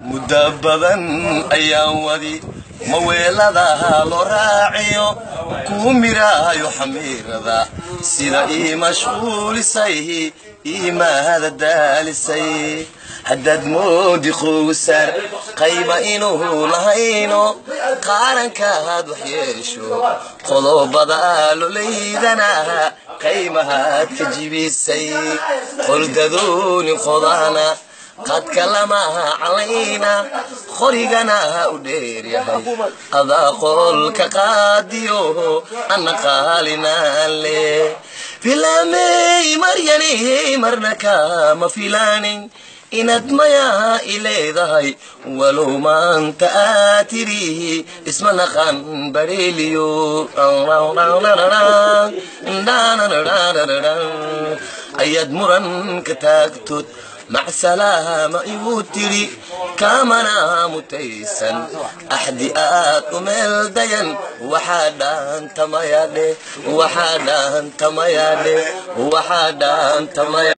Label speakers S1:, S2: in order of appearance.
S1: muddo badan ayaan wadi maweeladaha loo raaciyo kuu miraayo xamiirada sida ii mashquulisay iimaada daalisay haddaad moodi qowsar qayba inuu lahayno qaarankaad wax yeesho qodobada aloleydana qaymahaad ka jibisay qoldadooni qodana qadka lamaha calayna qorigana u dheeryahay adaa qolka qaadiyo ana qaalinaan leh filaamey maryanihey marna kaama filaanin inaad mayaa i leedahay walow maanta aad tirihi isma naqan badheeliyo ayaad muranka taagtood macsalaama igu tiri kaamana mutaysan axdi aad u meel dayan waxaa dhaantamayadhe waxaa dhaantamayadhe waxaa dhaantamaya